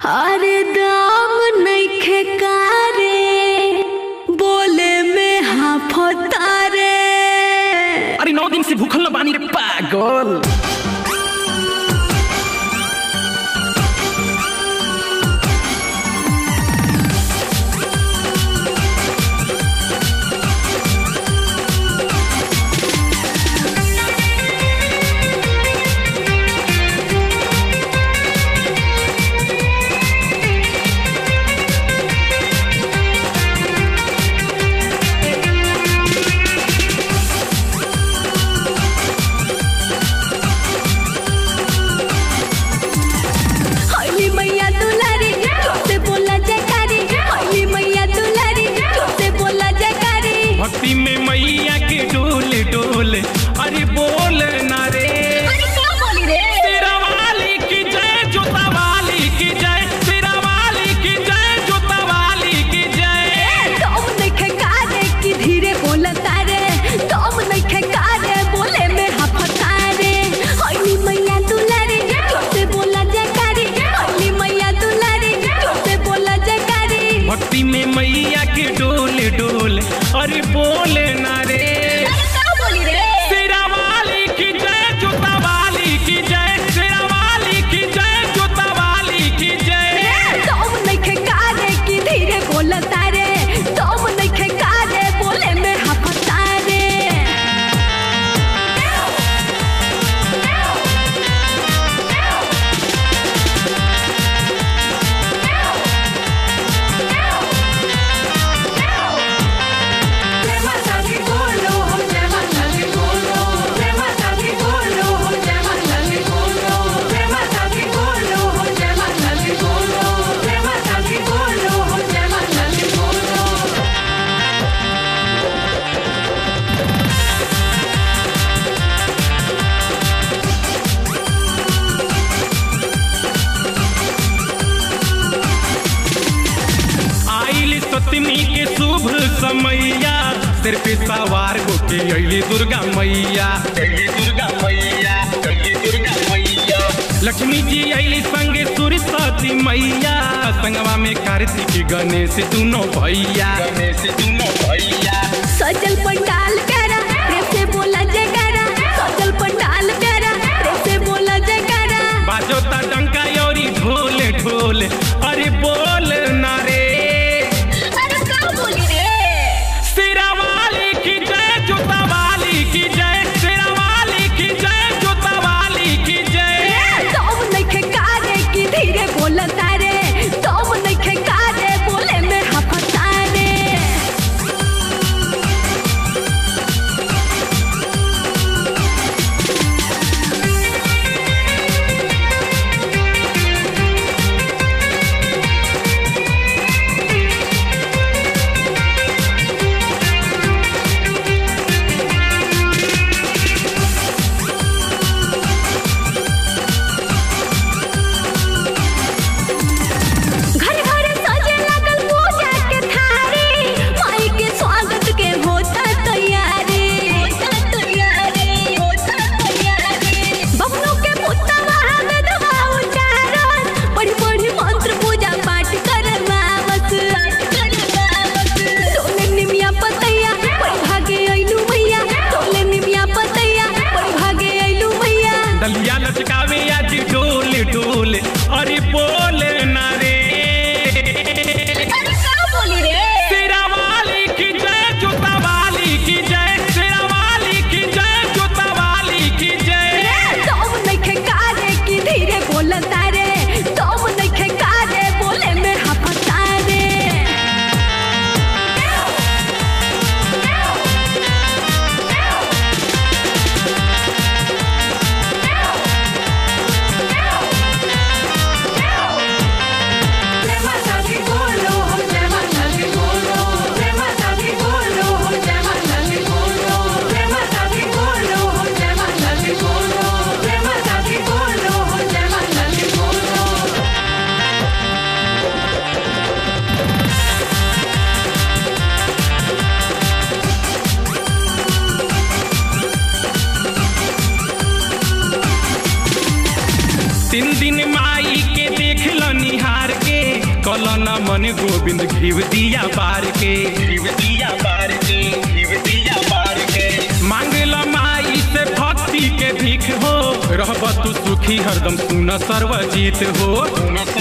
अरे दाम नइखे कारे बोले में हाफतारे अरे नौ दिन से भूखल न बानी रे पागल हली मैया दुलारी से बोला जयकारी हली मैया दुलारी से बोला जयकारी भक्ति में मैया के डोल डोल अरे बोल ना रे अरे क्या बोली रे तेरा वाली की जय जोता वाली की जय तेरा वाली की जय जोता वाली की जय तुम नइखे कारे की धीरे बोलता रे तुम नइखे कारे बोले में हाफतारे हली मैया दुलारी से बोला जयकारी हली मैया दुलारी से बोला जयकारी भक्ति में मैया के डोल डोल अरे बोल ना रे अरे क्या बोली रे तेरा वाली की जय जोता वाली की जय तेरा वाली की जय जोता वाली की जय तुम नइखे कारे की धीरे बोलता रे तुम नइखे कारे बोले में हाफतारे जय माता दी बोलो हो जय माता दी बोलो जय माता दी बोलो हो जय माता दी बोलो जय माता दी बोलो हो जय माता दी बोलो जय माता दी बोलो हो जय माता दी बोलो आइल सतमी के शुभ समैया सिर पे सवार होके अइली दुर्गा मैया अइली दुर्गा मैया अइली दुर्गा मैया लक्ष्मी जी अइली संगे सरस्वती मैया संगवा में कार्तिक गणेश दुनो भैया गणेश दुनो भैया सजल पंडाल प्यारा प्रेम से बोला जयकारा सजल पंडाल प्यारा प्रेम से बोला जयकारा बाजो ता डंका योरी ढोल ढोल अरे बोल ना रे अरे क्या बोली रे तेरा वाली की जय जोता वाली की जय तेरा वाली की जय जोता वाली की जय तुम नइखे कारे की धीरे बोलता रे तुम नइखे कारे बोले में हाफतारे कल न मन गोविंद घिव दिया बार के घिव दिया बार के घिव दिया बार के मांगल माई से भक्ति के भीख हो रहब तू सुखी हरदम सुन सर्वजीत हो सुन